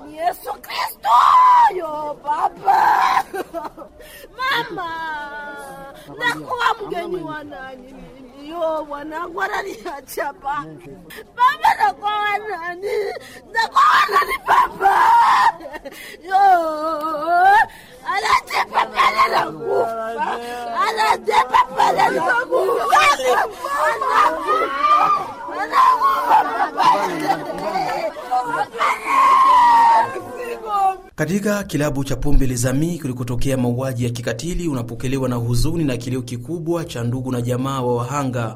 ni Yesu Kristo. Yo baba, mama, nakuwa mgeni wa nani? Yo mwanangu ananiacha baba, baba, nakuwa wa nani? Nakuwa wa nani baba? Yo anatepa pale na kufa, anatepa pale na kufa, Katika kilabu cha Pombe Lezami kulikotokea mauaji ya kikatili unapokelewa na huzuni na kilio kikubwa cha ndugu na jamaa wa wahanga.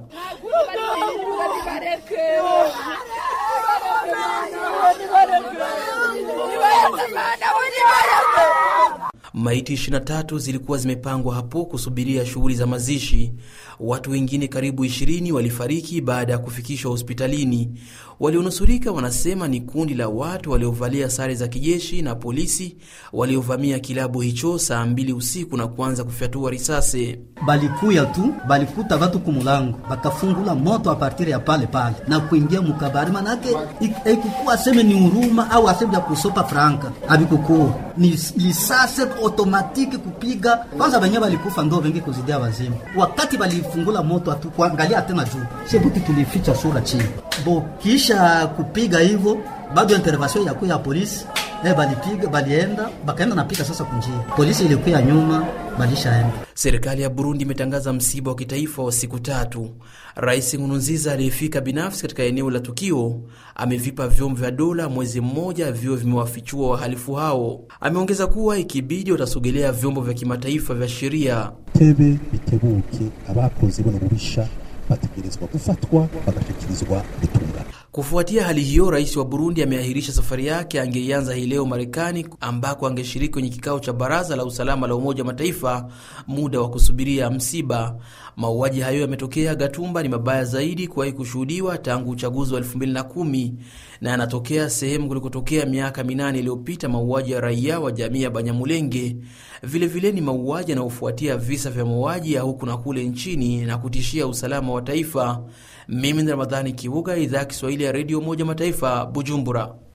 Maiti 23 zilikuwa zimepangwa hapo kusubiria shughuli za mazishi. Watu wengine karibu 20 walifariki baada ya kufikishwa hospitalini. Walionusurika wanasema ni kundi la watu waliovalia sare za kijeshi na polisi waliovamia kilabu hicho saa mbili usiku na kuanza kufyatua risasi. balikuya tu balikuta vatu kumulango bakafungula moto apartiri ya pale pale na kuingia mukabari, manake ik- ikikuwa aseme ni huruma au aseme ya kusopa franka, abikukuwa ni lisase automatiki kupiga kwanza. Benye balikufa ndo vengi kuzidia wazima, wakati balifungula moto atu kuangalia tena juu, shebuti tulificha sura chini bo, kisha kupiga hivyo bado intervention yakuya ya polisi Eh, balipiga balienda bakaenda napika sasa kunjia polisi ilikuya nyuma balishaenda Serikali ya Burundi imetangaza msiba wa kitaifa wa siku tatu. Rais Nkurunziza aliyefika binafsi katika eneo la tukio amevipa vyombo vya dola mwezi mmoja viwe vimewafichua wahalifu hao. Ameongeza kuwa ikibidi watasogelea vyombo vya kimataifa vya sheria. tebe bitebuke abakoze buno bubisha bategerezwa gufatwa bagashyikirizwa gutungana Kufuatia hali hiyo, rais wa Burundi ameahirisha safari yake angeianza hii leo Marekani, ambako angeshiriki kwenye kikao cha baraza la usalama la Umoja wa Mataifa, muda wa kusubiria msiba. Mauaji hayo yametokea Gatumba, ni mabaya zaidi kuwahi kushuhudiwa tangu uchaguzi wa 2010 na yanatokea sehemu kulikotokea miaka minane iliyopita mauaji ya raia wa jamii ya Banyamulenge. Vilevile ni mauaji yanayofuatia visa vya mauaji ya huku na kule nchini na kutishia usalama wa taifa. Mimi ni Ramadhani Kibuga, idhaa ya Kiswahili ya Redio Umoja Mataifa, Bujumbura.